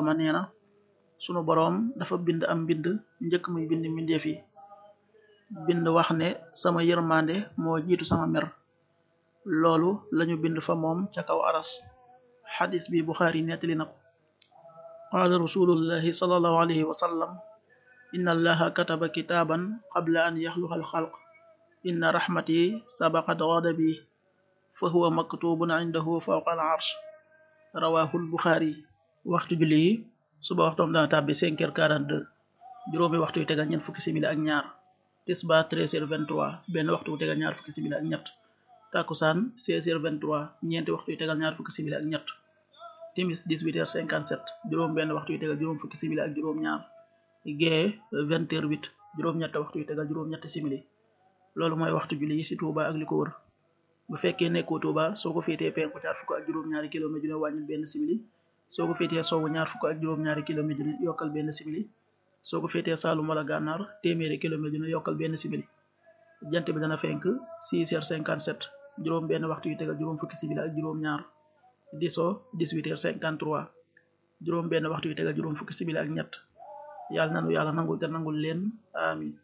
ma nee na sunu boroom dafa bind am mbind njëkk muy bind mbindeef yi bind wax ne sama yërmande moo jiitu sama mer loolu lañu bind fa moom ca kaw aras xadis bi buxaari nettali na ko qaala rasulullahi sallallahu alayhi wa sallam inna allaha kataba kitaaban qabla an yaxluqa alxalq inna raxmati sabaqat ghadabi fa huwa maktubun indahu fawqa al arsh rawahul buxaari waxtu julli yi suba waxtoom dana tàbbi 5 heures 42 juróomi waxtu yu tegal ñeent fukki simili ak ñaar tisba 13 heures 23 benn waxtu yu tegal ñaar fukki simili ak ñett takusaan 16 heures 23 ñeenti waxtu yu tegal ñaar fukki simili ak ñett timis 18 heures 57 juróom benn waxtu yu tegal juróom fukki simili ak juróom ñaar gee 20 heures 8 juróom ñett waxtu yu tegal juróom ñetti simili loolu mooy waxtu julli yi ci Touba ak li ko wër bu fekkee nekkoo Touba soo ko féetee penku ñaar fukk ak juróom-ñaari kilomètre dina wàññil benn simili soo ko féetee sowwu ñaar fukk ak juróom-ñaari kilomètre dina yokkal benn simili soo ko féetee Saalum wala Gànnaar téeméeri kilomètre dina yokkal benn simili jant bi dana fenk 6 heures 57 juróom benn waxtu yu tegal juróom fukki simili ak juróom ñaar di so 18 heures 53 juróom benn waxtu yu tegal juróom fukki simili ak ñett yàlla nanu yàlla nangul te nangul leen amin